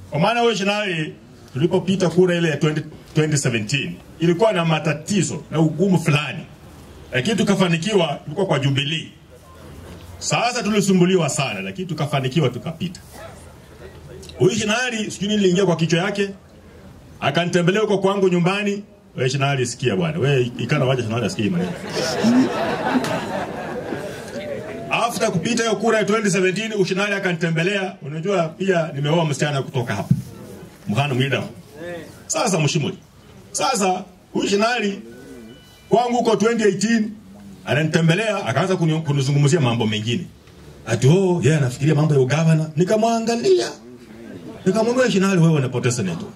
Kwa maana wewe Shinali, tulipopita kura ile ya 20, 2017 ilikuwa na matatizo na ugumu fulani, lakini tukafanikiwa, tulikuwa kwa Jubilee. Sasa tulisumbuliwa sana, lakini tukafanikiwa, tukapita. Huyu Shinali sijui nini niliingia kwa kichwa yake, akanitembelea huko kwangu nyumbani. Wewe Shinali, sikia bwana, wewe ikana waje Shinali asikie hii maneno. After kupita hiyo kura ya 2017 Ushinali akanitembelea. Unajua pia nimeoa msichana kutoka hapa Mhana Mwida. Sasa mshimuli. Sasa huyu Shinali kwangu huko 2018 ananitembelea akaanza kuni- kunizungumzia mambo mengine. Ati oh, yeye anafikiria mambo ya ugavana. Nikamwangalia. Nikamwambia Shinali, wewe unapoteza neto.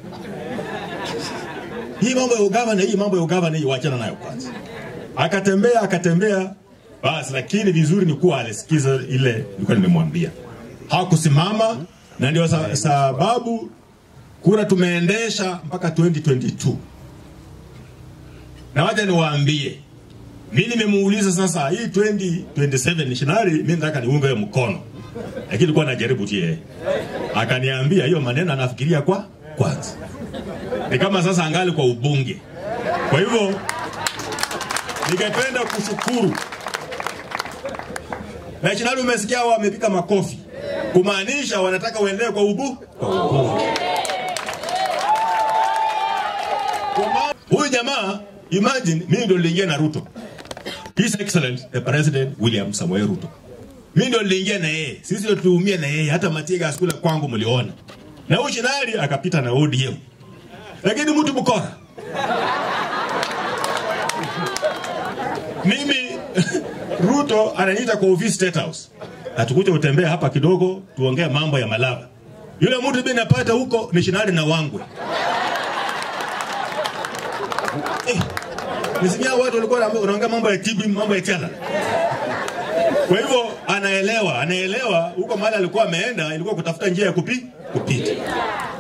Hii mambo ya ugavana, hii mambo ya ugavana hii wachana nayo kwanza. Akatembea akatembea basi, lakini vizuri ni kuwa alisikiza ile nilikuwa nimemwambia. Hakusimama na ndio sa, sababu kura tumeendesha mpaka 2022. Na wacha niwaambie, mimi nimemuuliza sasa hii 2027 Shinari, mimi nataka niunge wewe mkono, lakini nilikuwa najaribu tu yeye. Akaniambia hiyo maneno anafikiria kwa kwanza, ni kama sasa angali kwa ubunge. Kwa hivyo ningependa kushukuru na Shinari, umesikia hao wamepiga makofi kumaanisha wanataka uendelee kwa ubu kwa ubunge. Kwa maana- Huyu jamaa imagine, mimi ndo niliingia na Ruto, His Excellence the President William Samoei Ruto. Mimi ndo niliingia na yeye, sisi ndo tuliumia na yeye, hata Matiga askula kwangu mliona, na huyu Shinari akapita na ODM, lakini mtu mkora mimi Ruto ananiita kwa office State House, atukuja utembea hapa kidogo, tuongee mambo ya Malava. Yule mtu mimi napata huko ni Shinari na Wangwe. Eh, nisikia watu walikuwa wana- wanaongea mambo ya TB, mambo ya chala. Kwa hivyo anaelewa, anaelewa huko mahali alikuwa ameenda ilikuwa kutafuta njia ya kupi, kupita.